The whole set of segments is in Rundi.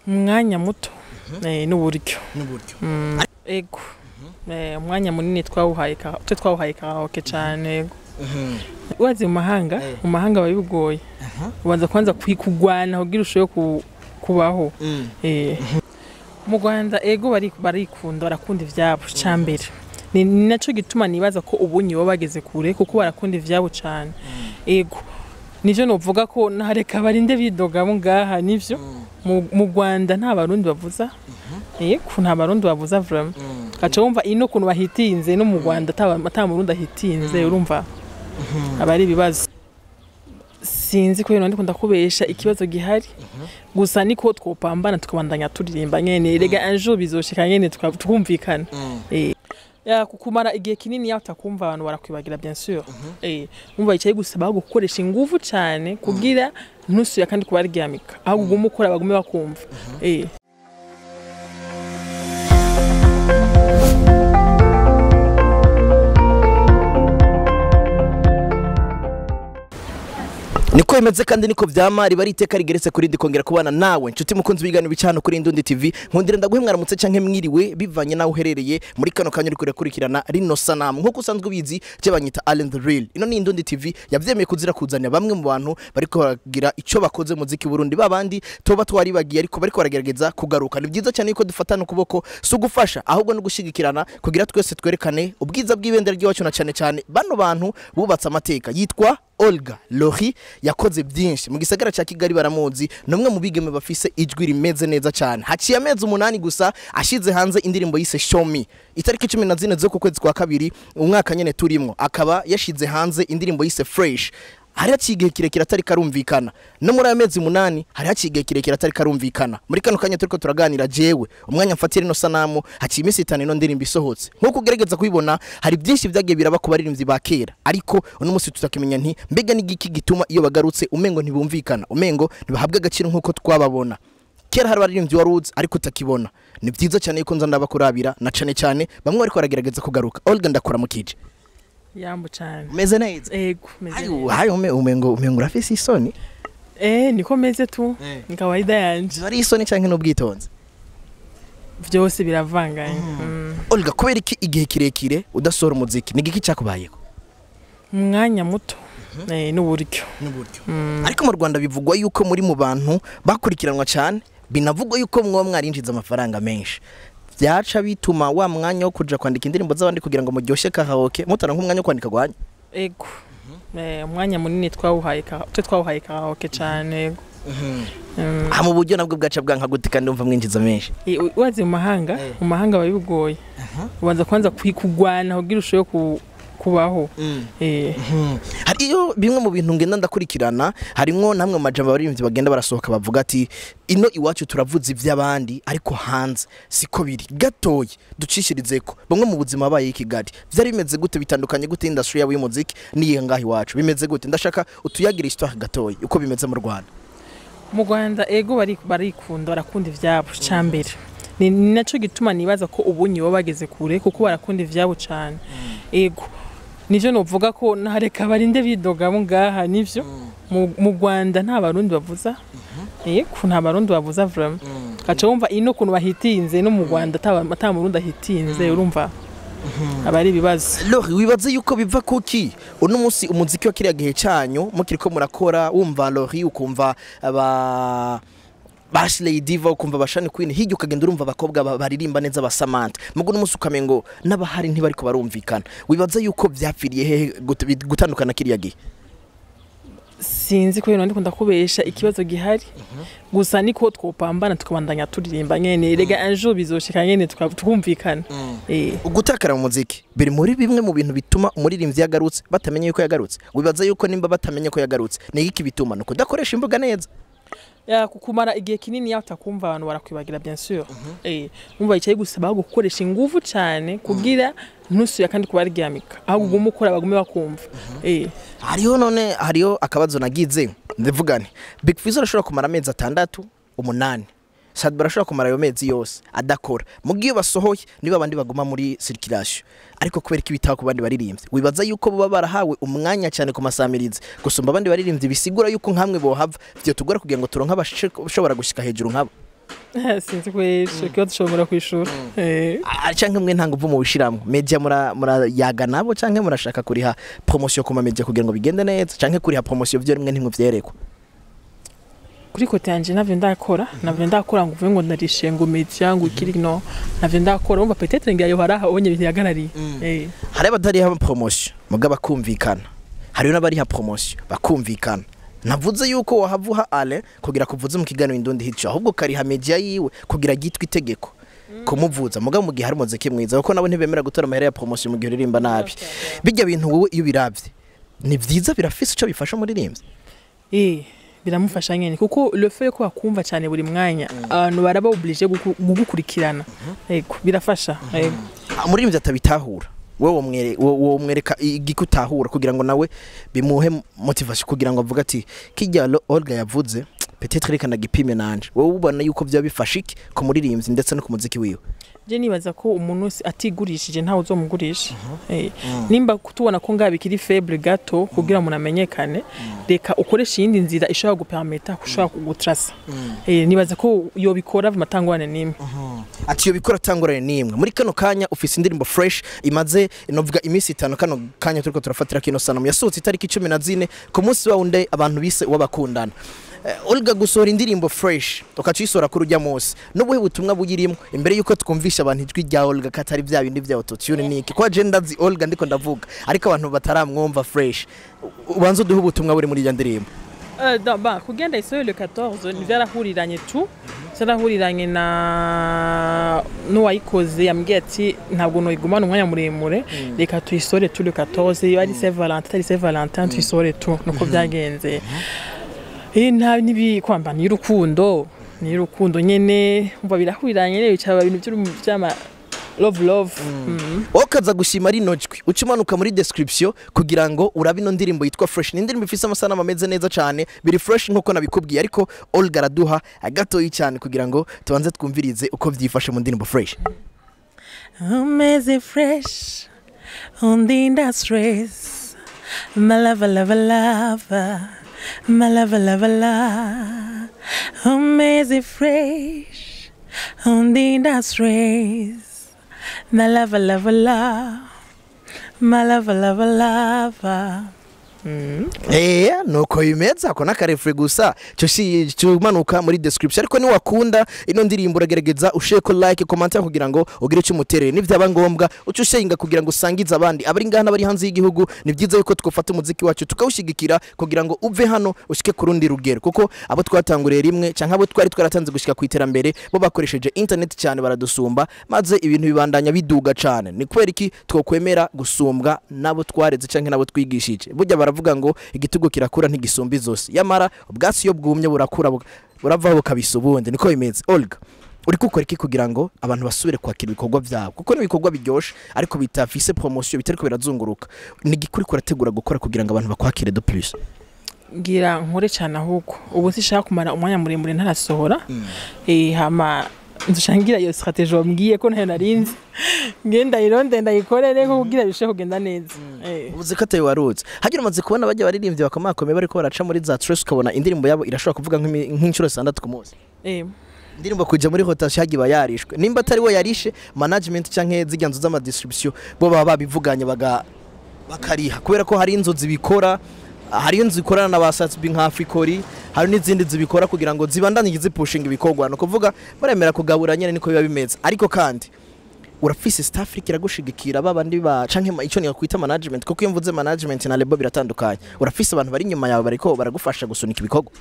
umwanya muto eh, n'uburyo n'uburyo ego Eh, umwanya munini twawuhaye ka- twe twawuhaye karaoke cyane ego wazi mu mahanga Eh. mu mahanga biba bigoye ubanza kwanza kugwana kugira ushobore ku- kubaho Eh. mu rwanda ego bari- barikunda barakunda ivyabo cambere ni ni naco gituma nibaza ko ubunyi bo bageze kure kuko barakunda ivyabo cane ego nivyo novuga ko nareka barinde bidogamo ngaha nivyo mu mu rwanda nta barundi bavuza ego nta barundi bavuza vraiment gaca wumva ino kuntu bahitinze no mu rwanda ata ata murundi ahitinze urumva aba ari ibibazo sinzi ko ndiko ndakubesha ikibazo gihari gusa niko twopambana tukabandanya turirimba nyene rega un jour bizoshika nyene tuka- tukumvikana Eh. ya kukumara igihe kinini yaho utakumva abantu barakwibagira bien sûr eh umva icyayi gusaba ahubwo gukoresha ingufu cyane kugira ntusubira kandi kubaryamika ahubwo ugume ukora bagume bakumva eh niko bimeze kandi niko vyama riba ari iteka rigeretse kuri ndi kongera kubana nawe nshuti mukunzi w'ibiganiro bicano kuri Indundi TV nkundira ndaguhe mwaramutse canke mwiriwe bivanye naho uherereye muri kano kanya uriko urakurikirana rino sanamu nkuko usanzwe ubizi je banyita Allen the Real ino ni Indundi TV yavyemeye kuzira kuzanira bamwe mu bantu bariko baragira ico bakoze mu muziki Burundi babandi toba twaribagiye ariko bariko baragerageza kugaruka ni byiza cyane yuko dufatana ukuboko si ugufasha ahubwo no gushigikirana kugira twese twerekane ubwiza bw'ibendera ry'iwacu na cyane cyane bano bantu bubatse amateka yitwa Olga Lori yakoze byinshi mu gisagara cya Kigali baramuzi numwe mu bigeme bafise ijwi rimeze neza cyane haciye amezi umunani gusa ashize hanze indirimbo yise Show Me itariki 14 zo ku kwezi kwa kabiri umwaka nyene turimo akaba yashize hanze indirimbo yise Fresh hari haciye igihe kirekire atari karumvikana no muri aya mezi umunani hari haciye igihe kirekire atari karumvikana muri kano kanya turiko turaganira jewe umwanya mfatira ino sanamu haciye iminsi itanu ino ndirimbo isohotse nk'uko ugerageza kubibona hari byinshi byagiye biraba ku baririmbyi ba kera ariko uno munsi tutakimenya nti mbega n'igiki gituma iyo bagarutse umengo ntibumvikana umengo ntibahabwa agaciro nk'uko twababona kera hari abaririmbyi wari uzi ariko utakibona ni byiza cyane yuko nza ndabakurabira na cane cyane bamwe bariko baragerageza kugaruka Olga ndakora mukije yambo cyane umeze neza ego meze ayo neza. hayo ume- umengo umengo urafise isoni eh niko meze tu Eh. ni kawaida yanje ziba ari isoni canke n'ubwitonzi byose biravanganye Mm. Olga kubera iki igihe kirekire udasohora umuziki ni igiki cyakubayeho umwanya muto eh n'uburyo n'uburyo ariko mu Rwanda bivugwa yuko muri mu bantu bakurikiranwa cyane binavugwa yuko mwoba mwarinjiza amafaranga menshi byaca bituma wa mwanya wo kuja kwandika indirimbo z'abandi kugira ngo muryoshye karaoke mutara nk'umwanya wo kwandika gwanyu ego eh umwanya munini twawuhaye ka- twe twawuhaye karaoke cyane ego Mm. aha mu buryo nabwo bwaca bwanka gute kandi umva mwinjiza menshi Eh, u- wazi mu mahanga Eh. mu mahanga biba bigoye ubanza kwanza kugwana kugira ushobore ku- kubaho eh hariyo bimwe mu bintu ngenda ndakurikirana harimwo namwe mu majambo abaririmbyi bagenda barasohoka bavuga ati ino iwacu turavuza iby'abandi ariko hanze siko biri gatoya ducishirizeko bamwe mu buzima babaye i Kigali byari bimeze gute bitandukanye gute industry yabo y'umuziki n'iyi ngaho iwacu bimeze gute ndashaka utuyagira histoire gatoya uko bimeze mu Rwanda mu rwanda ego bari- barikunda barakunda ivyabo cambere ni ni naco gituma nibaza ko ubunyi bo bageze kure kuko barakunda ivyabo cane ego nivyo novuga ko nareka barinde bidogamo ngaha nivyo mu mu rwanda nta barundi bavuza ego nta barundi bavuza vraiment gaca wumva ino kuntu bahitinze no mu rwanda ata ata murundi ahitinze urumva aba ari ibibazo Lori wibaze yuko biva kuki uno munsi umuziki wa kiriya gihe cyanyu mukiriko murakora wumva Lori ukumva aba Bashley Diva ukumva bashani Queen hirya ukagenda urumva abakobwa ba- baririmba neza ba Samantha mugo uno munsi ukamengo n'abahari ntibariko barumvikana wibaze yuko vyapfiriye hehe gute- bit- gutandukana kiriya gihe sinzi ko ndiko ndakubesha ikibazo gihari gusa niko twopambana tukabandanya turirimba nyene rega un jour bizoshika nyene tuka- tukumvikana eh ugutakara mu muziki biri muri bimwe mu bintu bituma umuririmbyi yagarutse batamenya yuko yagarutse wibaza yuko nimba batamenya ko yagarutse ni iki bituma nuko udakoresha imbuga neza ya kukumara igihe kinini yaho utakumva abantu barakwibagira bien sûr eh umva icyayi gusaba ahubwo gukoresha ingufu cyane kugira ntusubira kandi kubaryamika ahubwo ugume ukora bagume bakumva eh hariho none hariho akabazo nagize ndivugane big fizzo arashobora kumara amezi atandatu umunani sad barashobora kumara ayo mezi yose adakora mu gihe basohoye niba abandi baguma muri circulation ariko kubera ko ibitaho ku bandi baririmbyi wibaza yuko baba barahawe umwanya cyane ku masamirizi gusumba abandi baririmbyi bisigura yuko nkamwe bohava vyo tugora kugira ngo turonke abashobora gushika hejuru nkabo sinzi kwesha kiba dushobora kwishura Eh. Ah, canke mwe nta nguvu mubishiramwo media mura murayaga nabo canke murashaka kuriha promotion ku ma media kugira ngo bigende neza canke kuriha promotion vyo rimwe ntimwe vyerekwa kuri kote yanje navyo ndakora navyo ndakora ngo uvuge ngo ndarishe ngo media ngo ikiri no navyo ndakora umva peut-être ngira yo haraha onye bihagarariye eh hari abatariha promotion muga bakumvikana hariyo n'abariha promotion bakumvikana navuze yuko wahavuha ale kugira kuvuze mu kiganiro indundi hico ahubwo kariha media yiwe kugira gitwa itegeko kumuvuza muga mu gihe hari umuziki mwiza kuko nabo ntibemera gutora amahera ya promotion mu gihe uririmba nabi bijya bintu wowe iyo biravye ni vyiza birafise ico bifasha umuririmbyi eh biramufasha nyene kuko le fait ko bakumva cyane buri mwanya abantu baraba oblige guku- gugukurikirana yego birafasha yego Ah, umuririmbyi atabitahura wowe womwere- wo- womwereka igiki utahura kugira ngo nawe bimuhe motivation kugira ngo avuge ati kijya Lo- Olga yavuze peut-être reka nagipime nanje wowe ubona yuko byaba bifasha iki ku muririmbyi ndetse no ku muziki wiwe je nibaza ko umuntu wese atigurishije ntawe uzomugurisha Eh, nimba tubona ko ngaha bikiri faible gato kugira umuntu amenyekane reka ukoresha iyindi nzira ishobora gupermeta ushobora kugutrasa Eh, nibaza ko yobikora matangwane nimwe ati iyo bikora atangurane n'imwe muri kano kanya ufise indirimbo fresh imaze novuga iminsi itanu kano kanya turiko turafatira kino sanamu yasohotse itariki cumi na zine ku munsi wa wundi abantu bise uw'abakundana Eh, Olga gusohora indirimbo fresh ukacisohora kuri ujya munsi n'ubuhe butumwa buyirimwo imbere yuko twumvisha abantu ijwi rya Olga ko atari bya bindi bya autotune niki kwa je ndazi Olga ndiko ndavuga ariko abantu bataramwumva fresh U- ubanza uduhe ubutumwa buri muri iyo ndirimbo Euh, dans- bah, kugenda isoyo le 14 vyarahuriranye tu vyarahuriranye na n'uwayikoze yambwiye ati ntabwo noyigumana umwanya muremure reka tuyisore tu le 14 iyo ari Saint Valentin atari Saint Valentin tuyisore tu nuko vyagenze eh nta nibi kwamba ni urukundo ni urukundo nyene umva birahuriranye rero cyaba ibintu by'urumu- by'ama love love Mhm. wowe ukaza gushima rino jwi uca umanuka muri description kugira ngo urabe ino ndirimbo yitwa fresh ni indirimbo ifise amasanamu ameze neza cyane biri fresh nk'uko nabikubwiye ariko Olga araduha agatoyi cyane kugira ngo tubanze twumvirize uko vyifashe mu ndirimbo fresh Amazing fresh on the industries. My lover, lover, lover. My lover, lover, lover. Amazing fresh on the industries. My lover, lover, lover. My lover, lover, lover. Eh nuko bimeze ako n'akarefure gusa cyo si cyumanuka muri description ariko niwakunda ino ndirimbo uragerageza usheko like commentaire kugira ngo ugire icyo umuterere nivyaba ngombwa uca ushenga kugira ngo usangize abandi abari ngaha n'abari hanze y'igihugu ni byiza yuko twafata umuziki wacu tukawushyigikira kugira ngo uve hano ushike ku rundi rugero kuko abo twatanguriye rimwe cyangwa abo twari twaratanze gushika ku iterambere bo bakoresheje internet cyane baradusumba maze ibintu bibandanya biduga cyane ni kubera iki twokwemera gusumbwa nabo twareze cyangwa nabo twigishije burya baravuga ngo igitugu kirakura ntigisumba izosi yamara ubwatsi iyo bwumye burakura bu- buravaho bukabisa ubundi niko bimeze olga uri gukora iki kugira ngo abantu basubire kwakira ibikorwa byabo kuko ni ibikorwa biryoshe ariko bitafise promotion bitariko birazunguruka ni igikuri kurategura gukora kugira ngo abantu bakwakire de plus ngira nkore cyane ahubwo ubu sishaka kumara umwanya muremure ntarasohora eh hama nzushangira iyo strategie wambwiye ko ntayo narinzi ngenda ironde ndayikorere ko kugira bishe kugenda neza eh ubuze ko atayo warutse hagira umaze kubona bajya baririmbyi bakomakomeye bariko baraca muri za stress ukabona indirimbo yabo irashobora kuvuga nk'imi- nk'inshuro zitandatu ku munsi eh indirimbo kuja muri rotation hagiba yarishwe nimba atari we yarishe management canke zirya nzu z'amadistribution bo baba babivuganye baga bakariha kubera ko hari inzu zibikora hari inzu zikorana na ba Satsby nka Africori hari n'izindi zibikora kugira ngo zibandanye zipushinga ibikorwa no kuvuga baremera kugabura nyene niko biba bimeze ariko kandi urafise South Africa iragushigikira babandi ba canke ma- ico nikwita management kuko iyo mvuze management na label biratandukanye urafise abantu bari inyuma yawe bariko baragufasha gusunika ibikorwa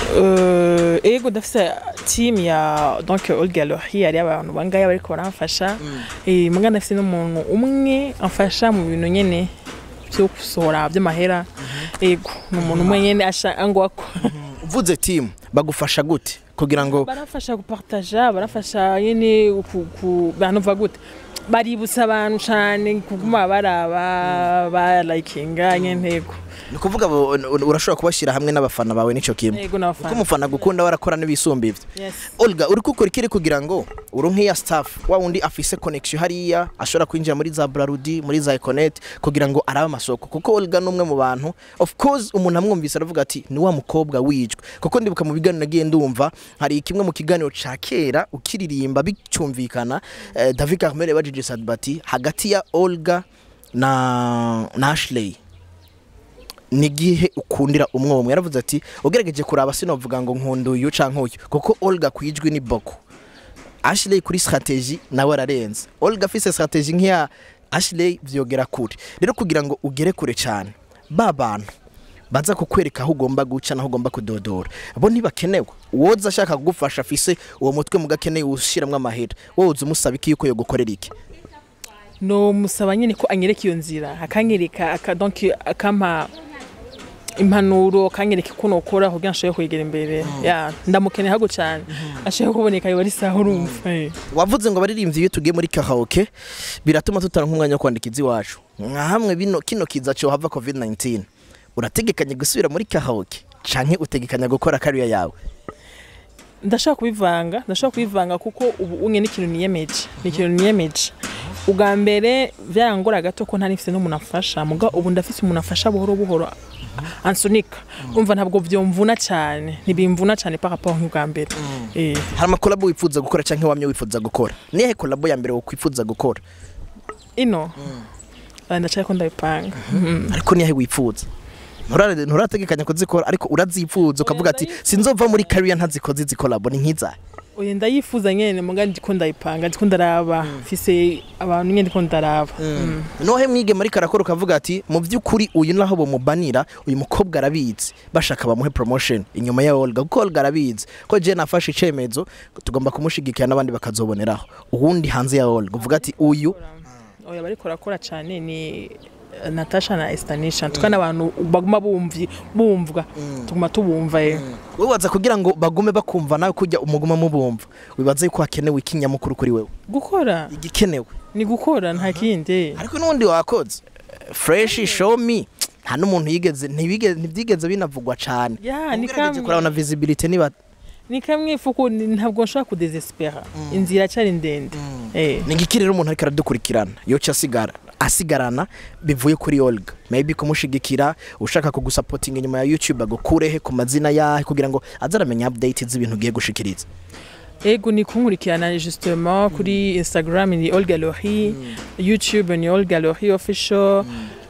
Euh, ego ndafise team ya donc Olga Lohi ari abantu bangaya bariko baramfasha eh muga ndafise n'umuntu umwe amfasha mu bintu nyene byo gusohora by'amahera ego ni umuntu umwe nyene ashangwa ko uvuze team bagufasha gute kugira ngo barafasha gupartaja barafasha nyene ku- ku bantu va gute baributsa abantu cane kuguma baraba ba likinga nyene ntego ni ukuvuga bo- urashobora kubashyira hamwe n'abafana bawe n'icyo kimwe yego kuko n'abafana umufana gukunda warakora n'ibisumba ibyo yes Olga uri gukora ikiri kugira ngo uronke ya staff wa wundi afise connection hariya ashobora kwinjira muri za Brarudi muri za Econet kugira ngo arabe amasoko kuko Olga numwe mu bantu of course umuntu amwumvise aravuga ati ni wa mukobwa wijwe kuko ndibuka mu biganiro nagiye ndumva hari kimwe mu kiganiro ca kera ukiririmba bicyumvikana eh, David Carmel yabajije Sadbati hagati ya Olga na na Ashley ni gihe ukundira umwe umwe yaravuze ati ugerageje kuraba sinovuga ngo nkunda uyu canke uyu kuko Olga kwijwi ni boko Ashley kuri strategy nawe ararenze Olga afise strategy nk'iya Ashley vyogera kure rero kugira ngo ugere kure cyane ba bantu baza kukwereka aho ugomba guca naho ugomba kudodora bo ntibakenewe woza ashaka kugufasha afise uwo mutwe mugakeneye ushiramwo amahera wowe uza umusaba iki yuko yogukorera iki no musaba nyine ko anyereka iyo nzira akanyereka aka donc akampa impanuro akanyereka uko nokora kugira ngo nshobore kwegera imbere ya ndamukeneye hago cyane ashobora kuboneka yoba ari sawa urumva eh. wavuze ngo abaririmbyi iyo tugiye muri karaoke biratuma tutaronka umwanya wo kwandika iziwacu nka hamwe bino kino kiza cyo hava covid 19 urategekanya gusubira muri karaoke canke utegekanya gukora kariya yawe ndashaka kubivanga ndashaka kubivanga kuko ubu unye n'ikintu niyemeje ni ikintu niyemeje ubwa mbere byarangora gato ko ntari mfite n'umuntu afasha muga ubu ndafite umuntu afasha buhoro buhoro ansunika umva ntabwo byomvuna cyane ntibimvuna cyane par rapport nk'ubwa mbere eh hari amakolabo wifuza gukora canke wamye wifuza gukora niyahe kolabo ya mbere wokwifuza gukora ino Ah, ndashaka ko ndabipanga Mhm. ariko niyahe wifuza Nturare- nturategekanya kuzikora ariko urazifuza ukavuga ati sinzova muri kariya ntazikoze izi kolabo ni nk'izahe oya ndayifuza nyene muga ndiko ndayipanga ndiko ndaraba mfise abantu nyene ndiko ndaraba Mm. nohe mwige muri karakora ukavuga ati mu by'ukuri uyu naho bamubanira uyu mukobwa arabizi bashaka bamuhe promotion inyuma ya Olga kuko Olga arabizi ko je nafashe icemezo tugomba kumushigikira n'abandi bakazoboneraho uwundi hanze ya Olga uvuga ati uyu oya bariko barakora cyane ni eh, Natasha na Estanisha tukana abantu baguma bumvi bumvwa tuguma tubumva eh wibaza kugira ngo bagume bakumva nawe kujya umuguma mubumva wibaza yuko hakenewe ikinyamukuru kuri wewe gukora igikenewe ni gukora nta kindi ariko n'ubundi wakoze fresh show me nta n'umuntu yigeze ntibigeze ntibyigeze binavugwa cyane Ya, ni ugerageje kamwe. kurabona visibility niba ni kamwe ifuko ni- ntabwo nshobora kudesespera inzira cyari ndende eh ni ngiki rero umuntu ariko aradukurikirana yoca asigara asigarana bivuye kuri Olga maybe kumushigikira ushaka kugusapotinga inyuma ya YouTube agukurehe ku mazina yahe kugira ngo aze aramenya update z'ibintu ugiye gushikiriza ego ni kunkurikirana justement kuri Instagram ni Olga Lori YouTube ni Olga Lori official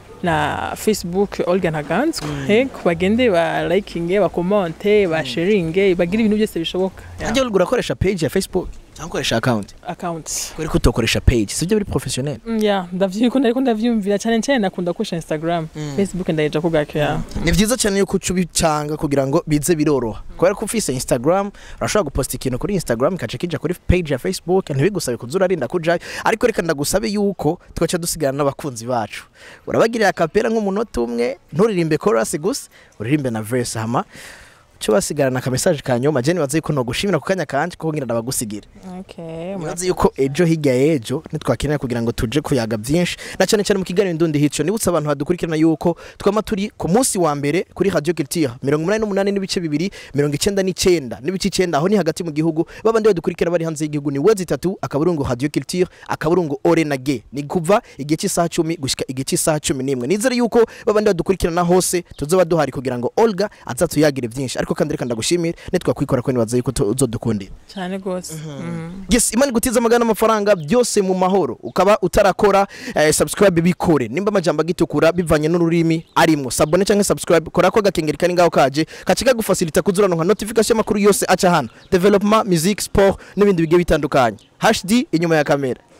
na Facebook Olga Ntaganzwa ego bagende ba likinge ba comment ba sharinge bagira ibintu byose bishoboka Ya. ajya Olga urakoresha page ya Facebook cyangwa ukoresha account account kubera ko utokoresha page sibyo biri professionnel Mm, ya ndavyiko nariko ndavyumvira cyane cyane nakunda gukoresha Instagram Facebook ndayeja ku gake ya ni byiza cyane yuko uca ubicanga kugira ngo bize biroroha kubera ko ufise Instagram urashobora guposta ikintu kuri Instagram ikaca kija kuri page ya Facebook ntibigusabe kuza urarinda kujayo ariko reka ndagusabe yuko twaca dusigana n'abakunzi bacu urabagirira akapera nk'umunota umwe nturirimbe chorus gusa uririmbe na verse hama cyo basigarana ka message ka nyuma je nibaza yuko no gushimira ku kanya kanje kuko ngira ndabagusigire okay nibaza yuko ejo hirya y'ejo nitwakenera kugira ngo tuje kuyaga byinshi na cyane cyane mu kiganiro ndundi hico nibutse abantu badukurikirana yuko twama turi ku munsi wa mbere kuri Radio Culture mirongo umunani n'umunani n'ibice bibiri mirongo icyenda n'icyenda n'ibice icyenda aho ni hagati mu gihugu babandi badukurikira bari hanze y'igihugu ni wezi itatu akaburungu Radio Culture akaburungu ore na ge ni kuva igihe cy'isaha cumi gushika igihe cy'isaha cumi n'imwe nizere yuko babandi badukurikirana hose tuzoba duhari kugira ngo Olga azatuyagire byinshi ariko kandi reka ndagushimire nitwakwikora ko nibaza yuko uzodukundira cyane gose Mm. yes imana igutiza amagana n'amafaranga byose mu mahoro ukaba utarakora eh, subscribe bikore nimba amajambo agitukura bivanye n'ururimi arimwo sabone cyangwa subscribe kora ko gakengeri kari ngaho kaje kaci kagufasilita kuzurana nka notification y'amakuru yose aca hano development music sport n'ibindi bigiye bitandukanye hd inyuma ya kamera